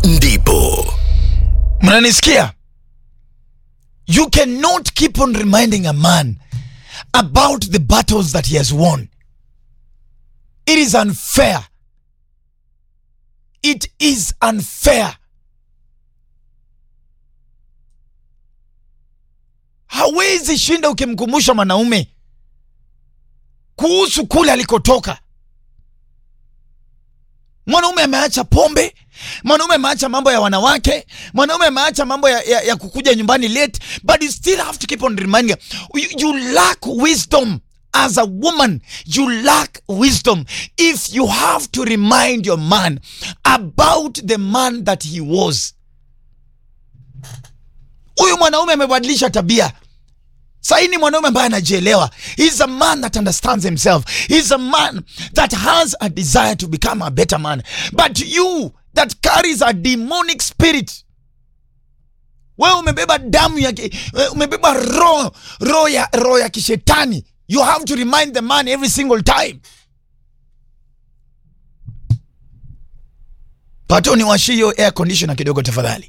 ndipo mnanisikia you cannot keep on reminding a man about the battles that he has won it is unfair it is unfair hawezi shinda ukimkumbusha mwanaume kuhusu kule alikotoka mwanaume ameacha pombe mwanaume ameacha mambo ya wanawake mwanaume ameacha mambo ya, ya, ya kukuja nyumbani late but you still have to keep on reminding you, you lack wisdom as a woman you lack wisdom if you have to remind your man about the man that he was huyu mwanaume amebadilisha tabia sahii ni mwanaume ambaye anajielewa he's a man that understands himself he's a man that has a desire to become a better man but you that carries a demonic spirit wewe umebeba damu ya ki- eh, umebeba roho roho ya roho ya kishetani you have to remind the man every single time pato niwashie hiyo air conditioner kidogo tafadhali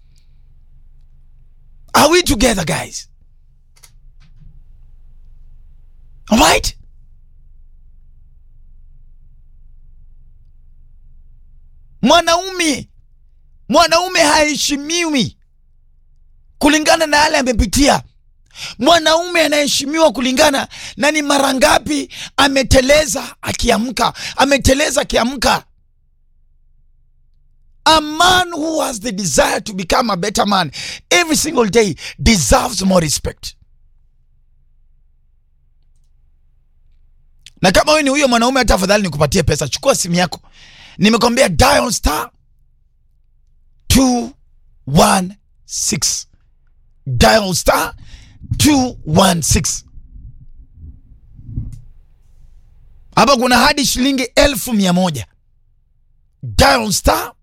are we together guys Alright? Mwanaume mwanaume haheshimiwi kulingana na yale amepitia. Mwanaume anaheshimiwa kulingana na ni mara ngapi ameteleza akiamka, ameteleza akiamka. A man who has the desire to become a better man every single day deserves more respect. na kama wewe ni huyo mwanaume hata afadhali nikupatie pesa chukua simu yako nimekwambia dial star 216 dial star 216 hapa kuna hadi shilingi elfu mia moja dial star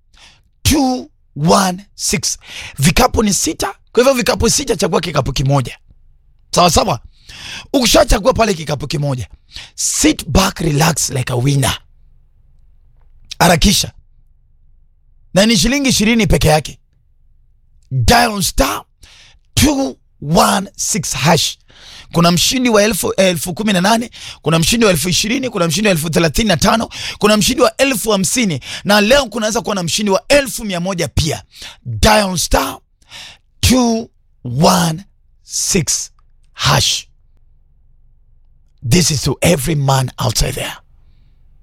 216 vikapu ni sita kwa hivyo vikapu sita chagua kikapu kimoja sawa sawa ukishachagua pale kikapu kimoja sit back relax like a winner harakisha na ni shilingi ishirini peke yake dial star 216 hash kuna mshindi wa elfu, elfu kumi na nane kuna mshindi wa elfu ishirini kuna mshindi wa elfu thelathini na tano kuna mshindi wa elfu hamsini na leo kunaweza kuwa na mshindi wa elfu mia moja pia dial star 216 hash This is to every man outside there.